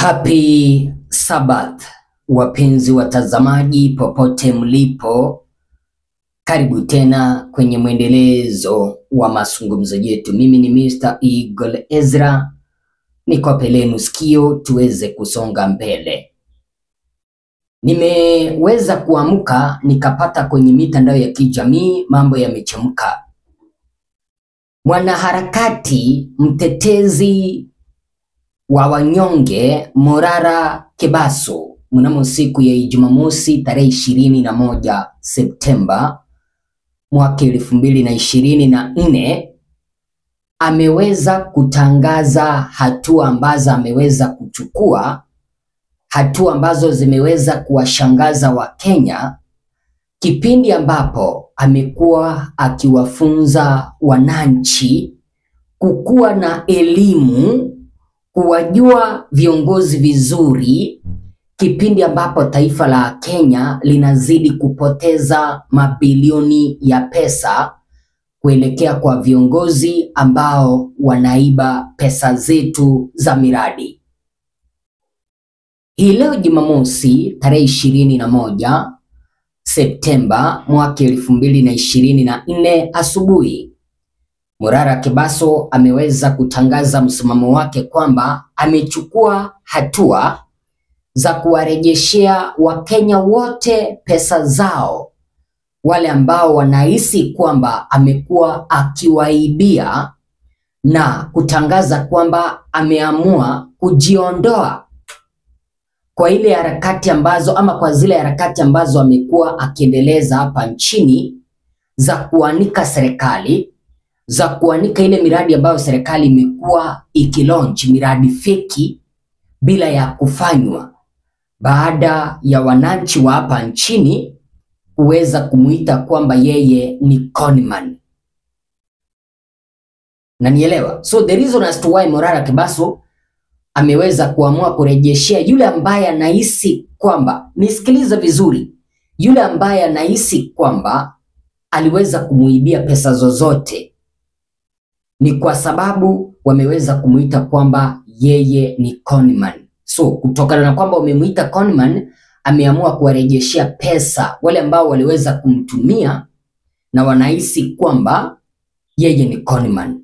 Happy Sabbath wapenzi watazamaji popote mlipo, karibu tena kwenye mwendelezo wa mazungumzo yetu. Mimi ni Mr. Eagle Ezra, nikope lenu sikio tuweze kusonga mbele. Nimeweza kuamka nikapata kwenye mitandao ya kijamii mambo yamechemka. Mwanaharakati mtetezi wa wanyonge Morara Kebaso mnamo siku ya Jumamosi tarehe ishirini na moja Septemba mwaka elfu mbili na ishirini na nne ameweza kutangaza hatua ambazo ameweza kuchukua, hatua ambazo zimeweza kuwashangaza Wakenya kipindi ambapo amekuwa akiwafunza wananchi kukuwa na elimu kuwajua viongozi vizuri, kipindi ambapo taifa la Kenya linazidi kupoteza mabilioni ya pesa kuelekea kwa viongozi ambao wanaiba pesa zetu za miradi. Hii leo Jumamosi tarehe ishirini na moja Septemba mwaka elfu mbili na ishirini na nne asubuhi Morara Kebaso ameweza kutangaza msimamo wake kwamba amechukua hatua za kuwarejeshea Wakenya wote pesa zao, wale ambao wanahisi kwamba amekuwa akiwaibia na kutangaza kwamba ameamua kujiondoa kwa ile harakati ambazo ama kwa zile harakati ambazo amekuwa akiendeleza hapa nchini za kuanika serikali za kuanika ile miradi ambayo serikali imekuwa ikilaunch miradi feki bila ya kufanywa, baada ya wananchi wa hapa nchini kuweza kumuita kwamba yeye ni conman. Na nielewa, so the reason as to why Morara Kebaso ameweza kuamua kurejeshea yule ambaye anahisi kwamba, nisikiliza vizuri, yule ambaye anahisi kwamba aliweza kumuibia pesa zozote ni kwa sababu wameweza kumuita kwamba yeye ni conman. So kutokana na kwamba wamemuita conman, ameamua kuwarejeshea pesa wale ambao waliweza kumtumia na wanahisi kwamba yeye ni conman.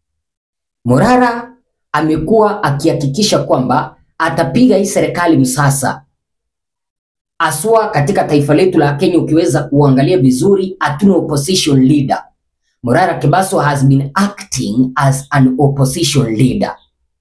Morara amekuwa akihakikisha kwamba atapiga hii serikali msasa, aswa katika taifa letu la Kenya. Ukiweza kuangalia vizuri, hatuna opposition leader. Morara Kebaso has been acting as an opposition leader.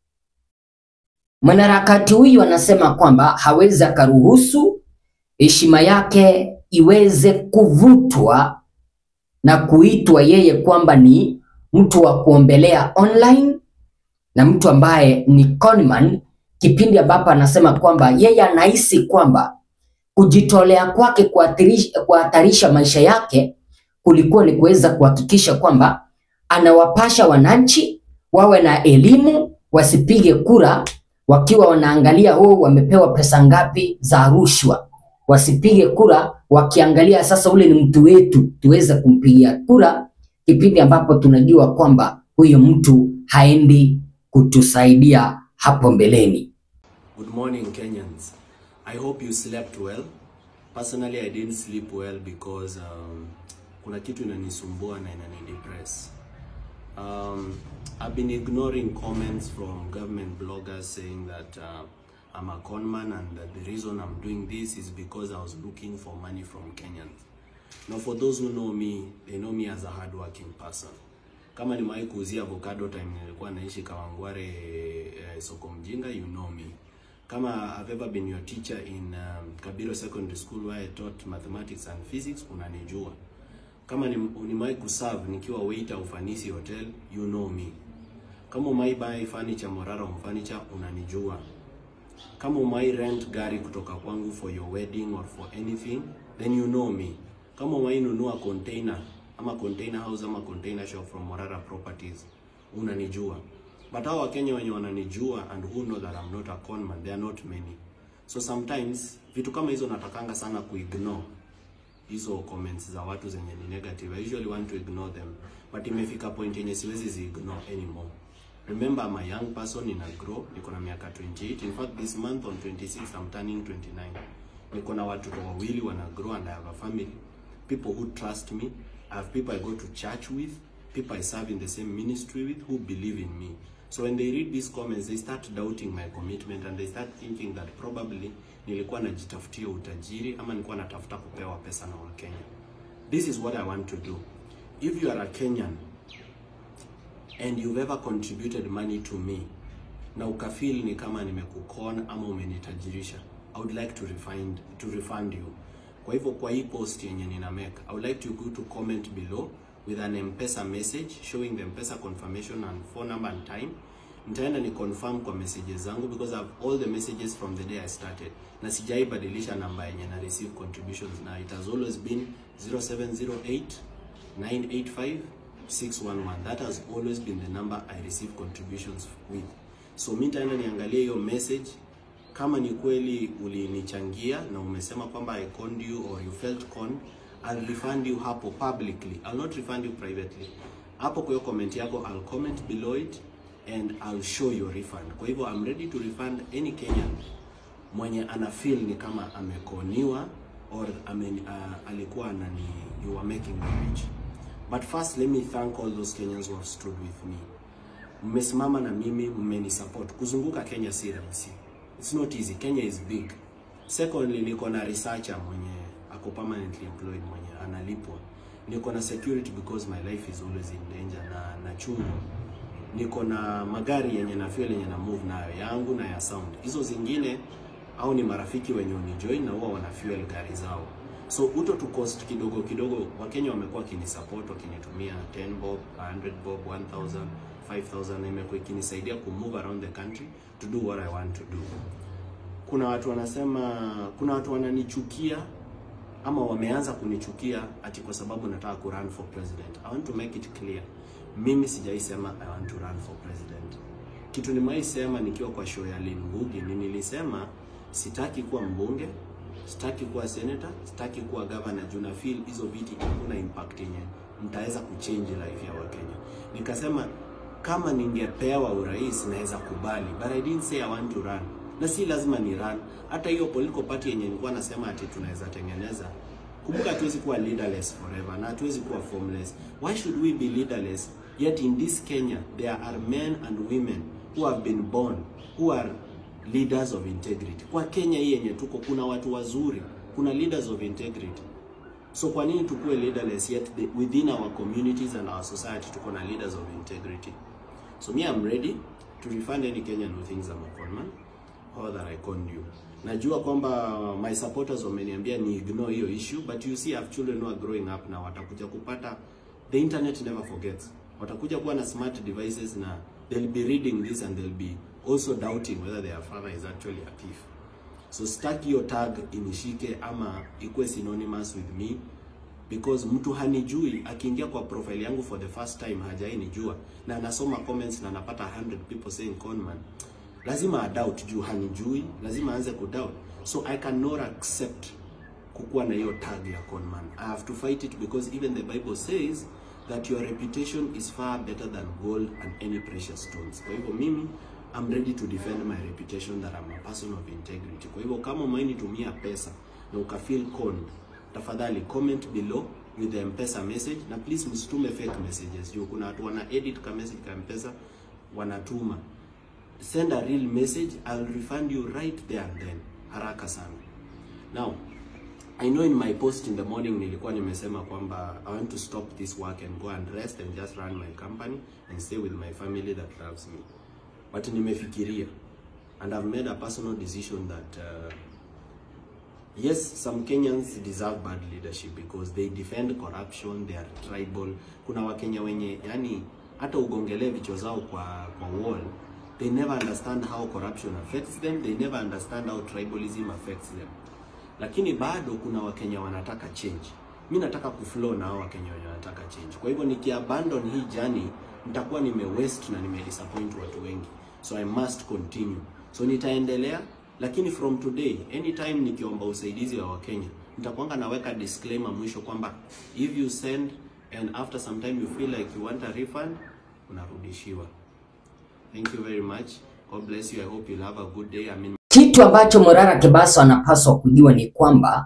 Mwanaharakati huyu anasema kwamba hawezi akaruhusu heshima yake iweze kuvutwa na kuitwa yeye kwamba ni mtu wa kuombelea online na mtu ambaye ni conman, kipindi ambapo anasema kwamba yeye anahisi kwamba kujitolea kwake kuhatarisha maisha yake kulikuwa ni kuweza kuhakikisha kwamba anawapasha wananchi wawe na elimu, wasipige kura wakiwa wanaangalia oh, wamepewa pesa ngapi za rushwa. Wasipige kura wakiangalia sasa, ule ni mtu wetu, tuweze kumpigia kura, kipindi ambapo tunajua kwamba huyo mtu haendi kutusaidia hapo mbeleni. Good morning, Kenyans. I hope you slept well. Personally, I didn't sleep well because um, kuna kitu inanisumbua na inanidepress. Um, I've been ignoring comments from government bloggers saying that uh, I'm a conman and that the reason I'm doing this is because I was looking for money from Kenyans. Now for those who know me, they know me as a hardworking person. Kama nimewahi kuuzia avocado time nilikuwa naishi Kawangware eh, soko mjinga, you know me. Kama I've ever been your teacher in um, Kabiro Secondary School where I taught mathematics and physics, unanijua kama nimewahi kuserve nikiwa waiter Ufanisi Hotel, you know me. Kama umewahi buy furniture Morara Home Furniture, unanijua. Kama umewahi rent gari kutoka kwangu for your wedding or for anything, then you know me. Kama umewahi nunua container ama container house ama container shop from Morara Properties, unanijua. But hao Wakenya wenye wananijua and who know that I'm not a conman, they are not many. So sometimes vitu kama hizo natakanga sana kuignore hizo comments za watu zenye ni negative. I usually want to ignore them, but imefika point yenye siwezi zi ignore anymore. Remember I'm a young person in a grow, niko na miaka 28. In fact this month on 26 I'm turning 29. Niko na watoto wawili wana grow and I have a family. People who trust me. I have people I go to church with, people I serve in the same ministry with who believe in me. So when they read these comments, they start doubting my commitment and they start thinking that probably nilikuwa najitafutia utajiri ama nilikuwa natafuta kupewa pesa na Wakenya. This is what I want to do. If you are a Kenyan and you've ever contributed money to me na ukafeel ni kama nimekukon ama umenitajirisha, I would like to refund, to refund you. Kwa hivyo kwa hii post yenye nina make, I would like to go to comment below with an M-Pesa message showing the M-Pesa confirmation and phone number and time. Nitaenda ni confirm kwa messages zangu because I have all the messages from the day I started. Na sijai badilisha namba yenye na receive contributions na it has always been 0708 985 611. That has always been the number I receive contributions with. So mi nitaenda niangalie hiyo message kama ni kweli ulinichangia na umesema kwamba I conned you or you felt conned, I'll refund you hapo publicly. I'll not refund you privately. Hapo kwa hiyo comment yako I'll comment below it and I'll show your refund. Kwa hivyo I'm ready to refund any Kenyan mwenye ana feel ni kama amekoniwa or ame, uh, alikuwa anani you are making me rich. But first let me thank all those Kenyans who have stood with me. Mmesimama na mimi, mmenisupport. Kuzunguka Kenya si rahisi. It's not easy. Kenya is big. Secondly, niko na researcher mwenye ako permanently employed mwenye analipwa. Niko na security because my life is always in danger na na chungu. Niko na magari yenye na fuel yenye na move nayo yangu na ya sound. Hizo zingine au ni marafiki wenye unijoin na huwa wana fuel gari zao. So uto tu cost kidogo kidogo, Wakenya wamekuwa wakinisupport wakinitumia 10 bob, 100 bob, 1000, 5000 na imekuwa ikinisaidia ku move around the country to do what I want to do. Kuna watu wanasema, kuna watu wananichukia ama wameanza kunichukia ati kwa sababu nataka ku run for president. I want to make it clear. Mimi sijaisema I want to run for president. Kitu nimewaisema nikiwa kwa show ya Lynn Ngugi ni nilisema sitaki kuwa mbunge, sitaki kuwa senator, sitaki kuwa governor juu na feel hizo viti hakuna impact yenye mtaweza kuchange life ya Wakenya. Nikasema kama ningepewa urais naweza kubali, but I didn't say I want to run. Na si lazima ni run. Hata hiyo political party yenye nilikuwa nasema ati tunaweza tengeneza Kumbuka hatuwezi kuwa leaderless forever na hatuwezi kuwa formless. Why should we be leaderless? Yet in this Kenya there are men and women who have been born who are leaders of integrity. Kwa Kenya hii yenye tuko kuna watu wazuri, kuna leaders of integrity. So kwa nini tukue leaderless yet the, within our communities and our society tuko na leaders of integrity? So me I'm ready to refund any Kenyan who thinks I'm a conman or that I conned you. Najua kwamba my supporters wameniambia ni ignore hiyo issue but you see I have children who are growing up na watakuja kupata the internet never forgets. Watakuja kuwa na smart devices na they'll be reading this and they'll be also doubting whether their father is actually a thief. So staki hiyo tag inishike ama ikuwe synonymous with me because mtu hanijui akiingia kwa profile yangu for the first time hajainijua na anasoma comments na anapata 100 people saying conman lazima adoubt juu hanijui lazima aanze kudoubt so i cannot accept kukuwa na hiyo tag ya conman i have to fight it because even the bible says that your reputation is far better than gold and any precious stones kwa hivyo mimi I'm ready to defend my reputation that I'm a person of integrity. Kwa hivyo kama umenitumia pesa na ukafeel conned, tafadhali comment below with the M-Pesa message na please msitume fake messages. Juu kuna watu wana edit ka message ka M-Pesa wanatuma. Send a real message, I'll refund you right there and then. Haraka sana. Now, I know in my post in the morning nilikuwa nimesema kwamba I want to stop this work and go and rest and just run my company and stay with my family that loves me. But nimefikiria and I've made a personal decision that uh, yes, some Kenyans deserve bad leadership because they defend corruption, they are tribal. Kuna Wakenya wenye yani hata ugongelee vichwa zao kwa kwa wall they never understand how corruption affects them, they never understand how tribalism affects them. Lakini bado kuna Wakenya wanataka change. Mi nataka kuflow na hao Wakenya wenye wanataka change. Kwa hivyo nikiabandon hii journey nitakuwa nime waste na nime disappoint watu wengi. So I must continue. So nitaendelea lakini from today anytime nikiomba usaidizi wa Wakenya nitakuanga naweka disclaimer mwisho kwamba if you send and after some time you feel like you want a refund unarudishiwa. Thank you very much. God bless you. I hope you'll have a good day. I mean, Kitu ambacho Morara Kebaso anapaswa kujua ni kwamba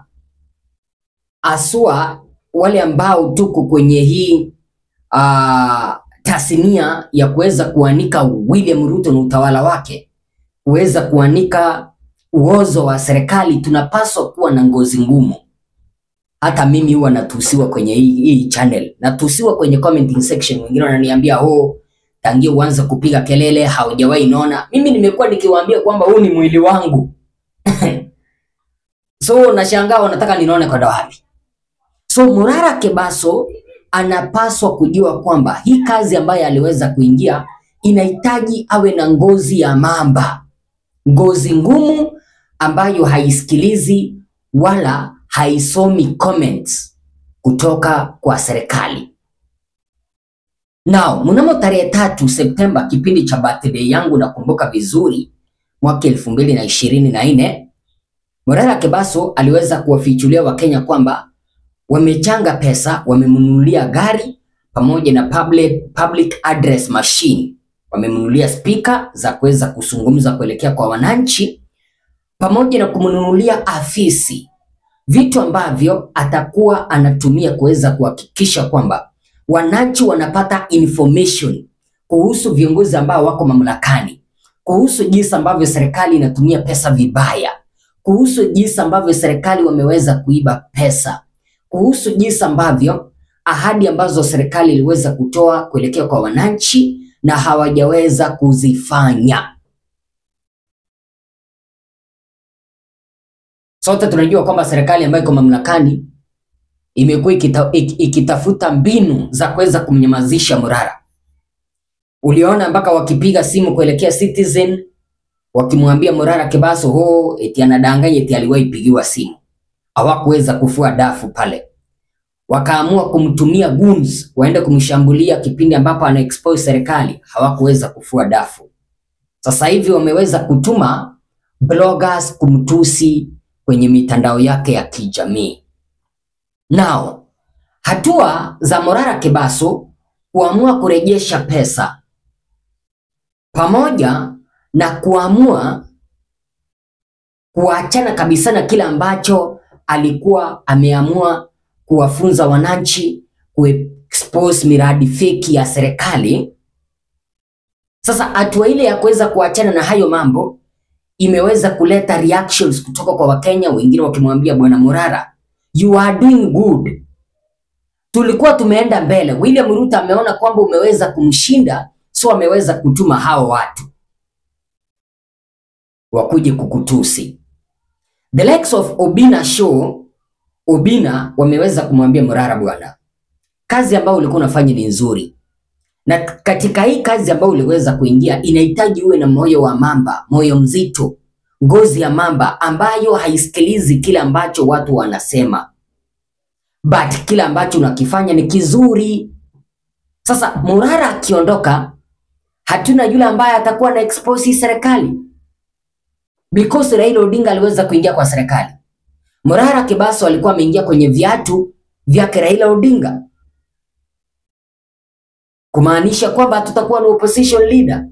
aswa wale ambao tuko kwenye hii uh, tasnia ya kuweza kuanika William Ruto na utawala wake, kuweza kuanika uozo wa serikali, tunapaswa kuwa na ngozi ngumu. Hata mimi huwa natusiwa kwenye hii, hii channel, natusiwa kwenye commenting section. Wengine wananiambia oh, tangia uanze kupiga kelele haujawahi nona. Mimi nimekuwa nikiwaambia kwamba huu ni mwili wangu so nashangaa wanataka ninone kwenda wapi? So Morara Kebaso anapaswa kujua kwamba hii kazi ambayo aliweza kuingia inahitaji awe na ngozi ya mamba, ngozi ngumu ambayo haisikilizi wala haisomi comments kutoka kwa serikali. Now, mnamo tarehe tatu Septemba, kipindi cha birthday yangu nakumbuka vizuri, mwaka elfu mbili na ishirini na nne Morara Kebaso aliweza kuwafichulia Wakenya kwamba wamechanga pesa, wamemnunulia gari pamoja na public, public address machine, wamemnunulia spika za kuweza kuzungumza kuelekea kwa wananchi, pamoja na kumnunulia afisi, vitu ambavyo atakuwa anatumia kuweza kuhakikisha kwamba wananchi wanapata information kuhusu viongozi ambao wako mamlakani, kuhusu jinsi ambavyo serikali inatumia pesa vibaya, kuhusu jinsi ambavyo serikali wameweza kuiba pesa, kuhusu jinsi ambavyo ahadi ambazo serikali iliweza kutoa kuelekea kwa wananchi na hawajaweza kuzifanya. Sote tunajua kwamba serikali ambayo iko mamlakani imekuwa ikita, ik, ikitafuta mbinu za kuweza kumnyamazisha Morara. Uliona mpaka wakipiga simu kuelekea Citizen wakimwambia Morara Kebaso ho eti anadanganya eti aliwahi pigiwa simu. Hawakuweza kufua dafu pale, wakaamua kumtumia goons waende kumshambulia kipindi ambapo ana expose serikali. Hawakuweza kufua dafu. Sasa hivi wameweza kutuma bloggers kumtusi kwenye mitandao yake ya kijamii. Now, hatua za Morara Kebaso kuamua kurejesha pesa pamoja na kuamua kuachana kabisa na kile ambacho alikuwa ameamua kuwafunza wananchi kuexpose miradi feki ya serikali. Sasa hatua ile ya kuweza kuachana na hayo mambo imeweza kuleta reactions kutoka kwa Wakenya, wengine wakimwambia bwana Morara, you are doing good. Tulikuwa tumeenda mbele. William Ruto ameona kwamba umeweza kumshinda, so ameweza kutuma hao watu wakuje kukutusi. The likes of Obina Show, Obina wameweza kumwambia Morara, bwana, kazi ambayo ulikuwa unafanya ni nzuri, na katika hii kazi ambayo uliweza kuingia inahitaji uwe na moyo wa mamba, moyo mzito, ngozi ya mamba ambayo haisikilizi kile ambacho watu wanasema, but kile ambacho unakifanya ni kizuri. Sasa Morara akiondoka, hatuna yule ambaye atakuwa na expose hii serikali because Raila Odinga aliweza kuingia kwa serikali. Morara Kebaso alikuwa ameingia kwenye viatu vyake Raila Odinga, kumaanisha kwamba tutakuwa na opposition leader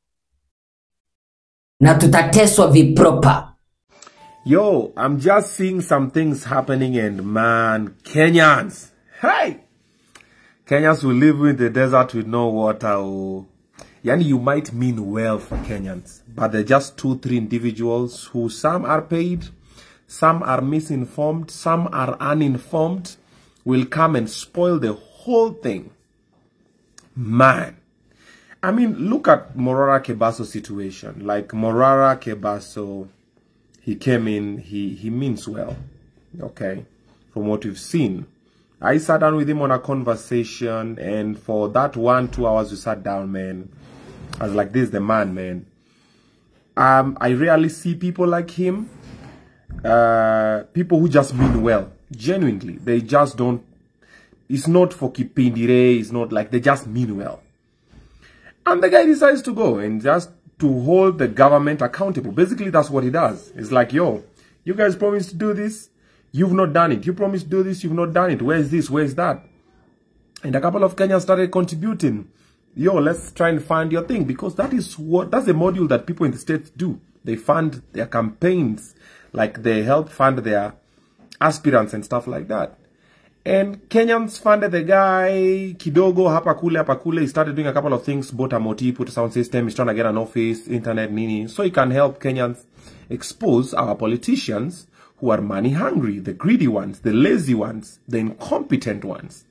na tutateswa vipropa. Yo, I'm just seeing some things happening and man, Kenyans, hey! Kenyans will live in the desert with no water. Oh. Yani, you might mean well for Kenyans, but they're just two, three individuals who some are paid, some are misinformed, some are uninformed, will come and spoil the whole thing. Man. I mean, look at Morara Kebaso's situation. Like Morara Kebaso, he came in, he, he means well. Okay. From what we've seen. I sat down with him on a conversation and for that one, two hours we sat down, man. I was like, this is the man, man. Um, I rarely see people like him. Uh, people who just mean well. Genuinely. They just don't, it's not for kipindire, it's not like, they just mean well. And the guy decides to go and just to hold the government accountable. Basically, that's what he does. It's like, yo, you guys promised to do this. You've not done it. You promised to do this. You've not done it. Where's this? Where's that? And a couple of Kenyans started contributing yo, let's try and fund your thing because that is what that's the module that people in the states do. They fund their campaigns, like they help fund their aspirants and stuff like that. And Kenyans funded the guy kidogo hapa kule hapa kule. He started doing a couple of things, bought a moti, put a sound system. He's trying to get an office, internet, nini, so he can help Kenyans expose our politicians who are money hungry, the greedy ones, the lazy ones, the incompetent ones.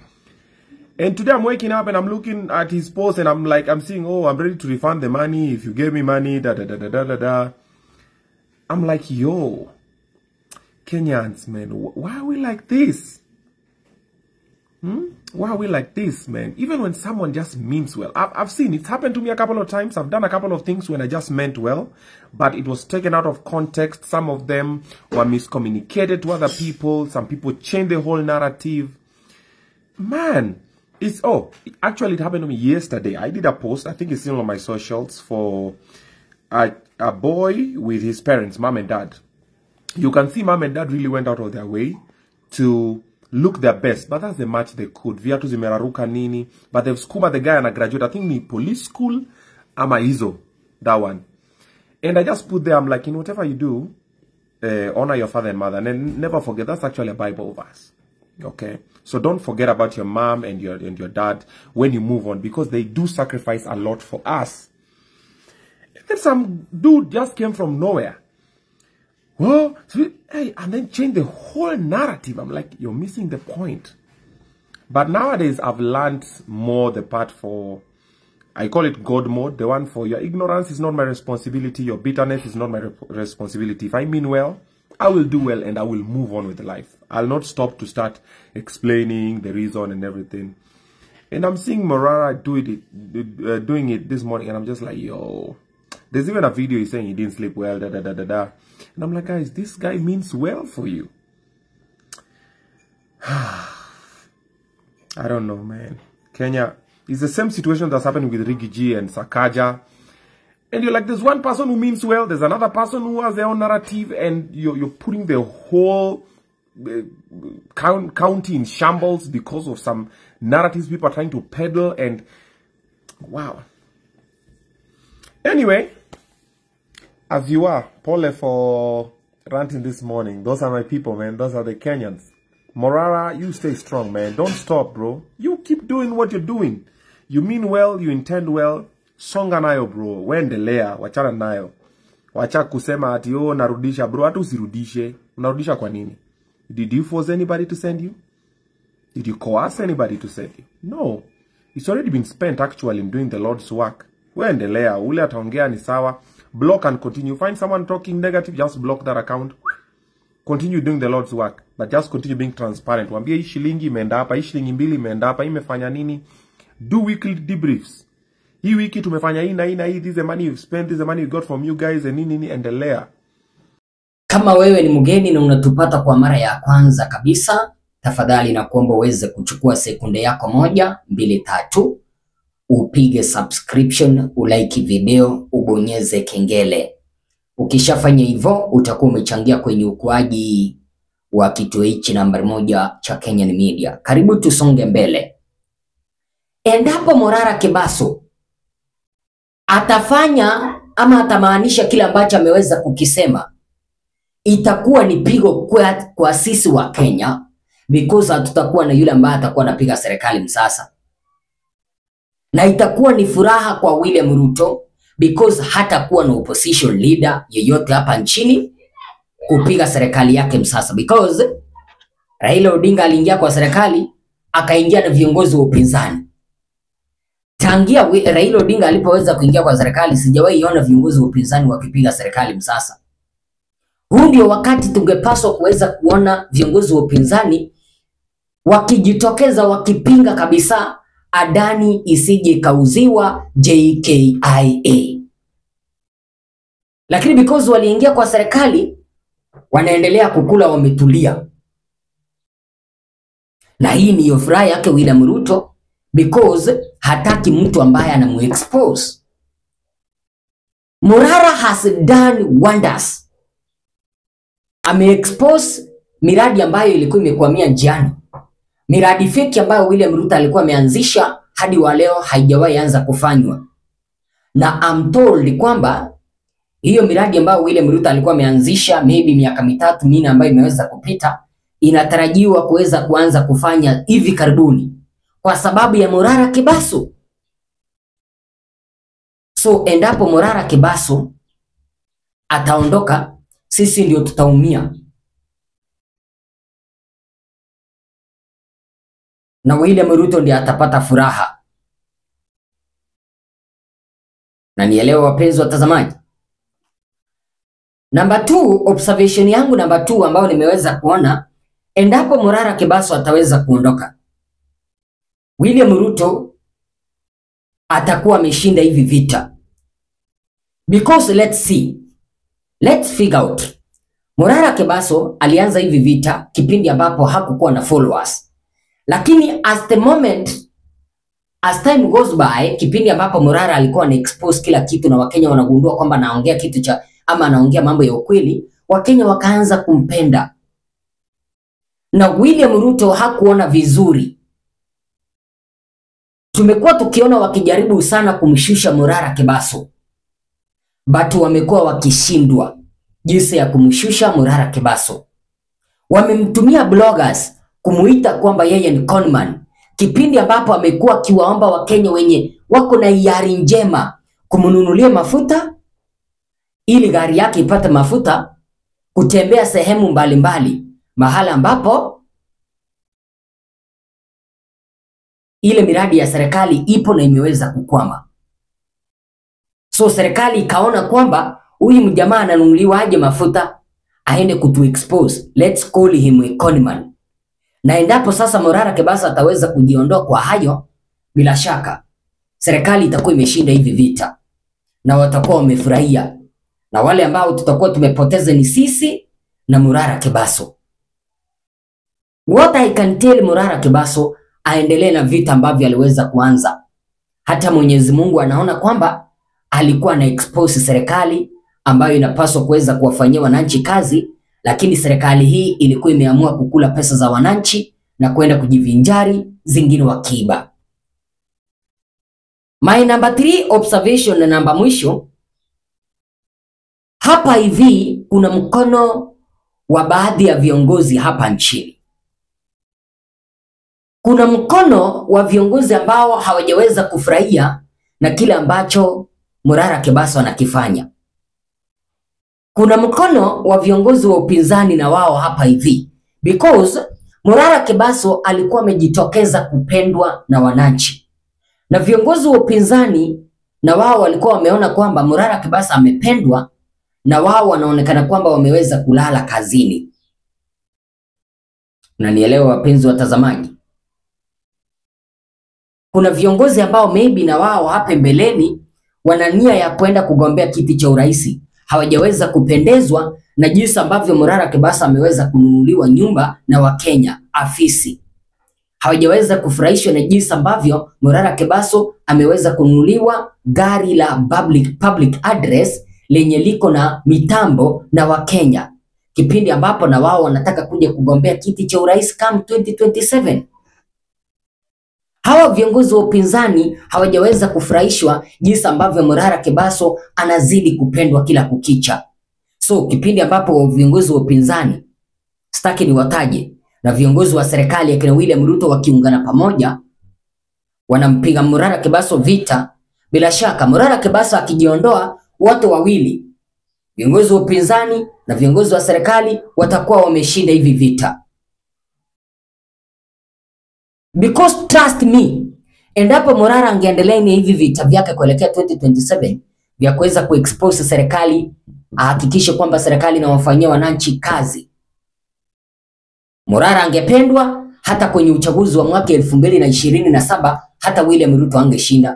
And today I'm waking up and I'm looking at his post and I'm like, I'm seeing, oh, I'm ready to refund the money if you gave me money, da da da da da da da. I'm like, yo, Kenyans, man, wh- why are we like this? Hmm? Why are we like this, man? Even when someone just means well. I've, I've seen it's happened to me a couple of times. I've done a couple of things when I just meant well, but it was taken out of context. Some of them were miscommunicated to other people. Some people changed the whole narrative. Man, it's oh, actually, it happened to me yesterday. I did a post, I think it's still on my socials, for a, a boy with his parents, mom and dad. You can see mom and dad really went out of their way to look their best, but that's the match they could. Viatu zimeraruka nini, but they've skuma the guy and a graduate. I think ni police school, ama hizo, that one. And I just put there, I'm like, in whatever you do, uh, honor your father and mother, and then never forget. That's actually a Bible verse. Okay, so don't forget about your mom and your and your dad when you move on because they do sacrifice a lot for us. And then some dude just came from nowhere. Well, so, hey, and then change the whole narrative. I'm like, you're missing the point. But nowadays, I've learned more the part for, I call it God mode. The one for your ignorance is not my responsibility. Your bitterness is not my rep- responsibility. If I mean well, I will do well and I will move on with life. I'll not stop to start explaining the reason and everything. And I'm seeing Morara do it, uh, doing it this morning, and I'm just like, yo. There's even a video he's saying he didn't sleep well, da da da da da. And I'm like, guys, this guy means well for you. I don't know, man. Kenya is the same situation that's happening with Rigi G and Sakaja. And you're like, there's one person who means well, there's another person who has their own narrative, and you're, you're putting the whole uh, count, county in shambles because of some narratives people are trying to peddle. And wow. Anyway, as you are, Pole for ranting this morning. Those are my people, man. Those are the Kenyans. Morara, you stay strong, man. Don't stop, bro. You keep doing what you're doing. You mean well, you intend well. Songa nayo, bro. Wendelea, wachana nayo. Wacha kusema ati oh, narudisha, bro. Hata usirudishe. Unarudisha kwa nini? Did you force anybody to send you? Did you coerce anybody to send you? No. It's already been spent actually in doing the Lord's work. Wendelea, ule ataongea ni sawa. Block and continue. Find someone talking negative, just block that account. Continue doing the Lord's work, but just continue being transparent. Waambie hii shilingi imeenda hapa, hii shilingi mbili imeenda hapa, hii imefanya nini? Do weekly debriefs. Hii wiki tumefanya hii na hii na hii, this is the money you've spent, this is the money you got from you guys, and nini nini, endelea. Kama wewe ni mgeni na unatupata kwa mara ya kwanza kabisa, tafadhali na kuomba uweze kuchukua sekunde yako moja, mbili, tatu, upige subscription, ulike video, ubonyeze kengele. Ukishafanya hivyo, utakuwa umechangia kwenye ukuaji wa kituo hichi nambari moja cha Kenyan Media. Karibu tusonge mbele. Endapo Morara Kebaso atafanya ama atamaanisha kile ambacho ameweza kukisema, itakuwa ni pigo kwa, kwa sisi wa Kenya because hatutakuwa na yule ambaye atakuwa anapiga serikali msasa, na itakuwa ni furaha kwa William Ruto because hatakuwa na opposition leader yeyote hapa nchini kupiga serikali yake msasa, because Raila Odinga aliingia kwa serikali akaingia na viongozi wa upinzani. Tangia wi- Raila Odinga alipoweza kuingia kwa serikali, sijawahi ona viongozi wa upinzani wakipiga serikali msasa. Huu ndio wakati tungepaswa kuweza kuona viongozi wa upinzani wakijitokeza wakipinga kabisa Adani isije ikauziwa JKIA, lakini because waliingia kwa serikali wanaendelea kukula wametulia, na hii ndiyo furaha yake William Ruto because hataki mtu ambaye anamuexpose. Murara has done wonders, ameexpose miradi ambayo ilikuwa imekwamia njiani, miradi feki ambayo William Ruto alikuwa ameanzisha hadi wa leo haijawahi anza kufanywa, na I'm told kwamba hiyo miradi ambayo William Ruto alikuwa ameanzisha maybe miaka mitatu minne ambayo imeweza kupita inatarajiwa kuweza kuanza kufanya hivi karibuni kwa sababu ya Morara Kibaso. So endapo Morara Kibaso ataondoka, sisi ndio tutaumia, na William Ruto ndiye atapata furaha. Na nielewe wapenzi watazamaji. Namba 2, observation yangu namba 2 ambayo nimeweza kuona, endapo Morara Kibaso ataweza kuondoka, William Ruto atakuwa ameshinda hivi vita, because let's see, let's figure out. Morara Kibaso alianza hivi vita kipindi ambapo hakukuwa na followers, lakini as the moment as time goes by, kipindi ambapo Morara alikuwa ana expose kila kitu na Wakenya wanagundua kwamba anaongea kitu cha ama anaongea mambo ya ukweli, Wakenya wakaanza kumpenda na William Ruto hakuona vizuri. Tumekuwa tukiona wakijaribu sana kumshusha Morara Kibaso, but wamekuwa wakishindwa jinsi ya kumshusha Morara Kibaso. Wamemtumia bloggers kumuita kwamba yeye ni conman, kipindi ambapo amekuwa akiwaomba Wakenya wenye wako na hiari njema kumnunulia mafuta ili gari yake ipate mafuta kutembea sehemu mbalimbali, mahala ambapo ile miradi ya serikali ipo na imeweza kukwama. So serikali ikaona kwamba huyu mjamaa ananunuliwa aje mafuta aende kutu expose. Let's call him a conman. Na endapo sasa Morara Kibaso ataweza kujiondoa kwa hayo, bila shaka serikali itakuwa imeshinda hivi vita na watakuwa wamefurahia, na wale ambao tutakuwa tumepoteza ni sisi na Morara Kibaso. What I can tell Morara Kibaso aendelee na vita ambavyo aliweza kuanza. Hata Mwenyezi Mungu anaona kwamba alikuwa na expose serikali ambayo inapaswa kuweza kuwafanyia wananchi kazi, lakini serikali hii ilikuwa imeamua kukula pesa za wananchi na kwenda kujivinjari, zingine wakiiba. My number three observation na namba mwisho hapa hivi, kuna mkono wa baadhi ya viongozi hapa nchini kuna mkono wa viongozi ambao hawajaweza kufurahia na kile ambacho Morara Kibaso anakifanya. Kuna mkono wa viongozi wa upinzani na wao hapa hivi, because Morara Kibaso alikuwa amejitokeza kupendwa na wananchi, na viongozi wa upinzani na wao walikuwa wameona kwamba Morara Kibaso amependwa, na wao wanaonekana kwamba wameweza kulala kazini. Na nielewa wapenzi watazamaji, kuna viongozi ambao maybe na wao hapa mbeleni wana nia ya kwenda kugombea kiti cha urais, hawajaweza kupendezwa na jinsi ambavyo Morara Kibaso ameweza kununuliwa nyumba na Wakenya afisi, hawajaweza kufurahishwa na jinsi ambavyo Morara Kibaso ameweza kununuliwa gari la public, public address lenye liko na mitambo na Wakenya, kipindi ambapo na wao wanataka kuja kugombea kiti cha urais come 2027. Hawa viongozi wa upinzani hawajaweza kufurahishwa jinsi ambavyo Morara Kibaso anazidi kupendwa kila kukicha. So kipindi ambapo viongozi wa upinzani sitaki niwataje, na viongozi wa serikali akina William Ruto wakiungana pamoja, wanampiga Morara Kibaso vita, bila shaka Morara Kibaso akijiondoa, wote wawili viongozi wa upinzani na viongozi wa serikali watakuwa wameshinda hivi vita. Because trust me, endapo Morara angeendelea na hivi vita vyake kuelekea 2027 vya kuweza kuexpose serikali, ahakikishe kwamba serikali inawafanyia wananchi kazi, Morara angependwa hata kwenye uchaguzi wa mwaka elfu mbili na ishirini na saba hata William Ruto angeshinda.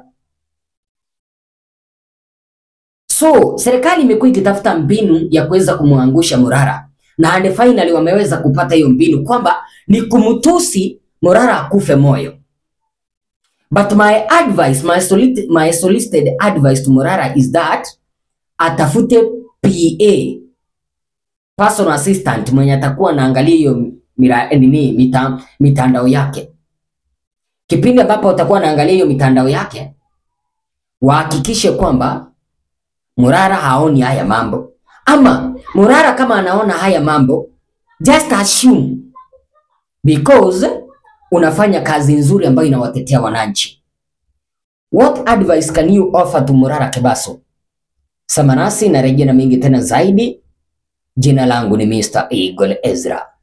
So serikali imekuwa ikitafuta mbinu ya kuweza kumwangusha Morara na and finally wameweza kupata hiyo mbinu kwamba ni kumtusi Morara akufe moyo. But my advice, my solicited, my solicited advice to Morara is that atafute PA, personal assistant mwenye atakuwa anaangalia hiyo mira- nini mita, mitandao yake. kipindi ambapo utakuwa naangalia hiyo mitandao yake, wahakikishe kwamba Murara haoni haya mambo, ama Murara kama anaona haya mambo, just assume because unafanya kazi nzuri ambayo inawatetea wananchi. What advice can you offer to Murara Kebaso? Samanasi narejea na mengi tena zaidi. Jina langu ni Mr. Eagle Ezra.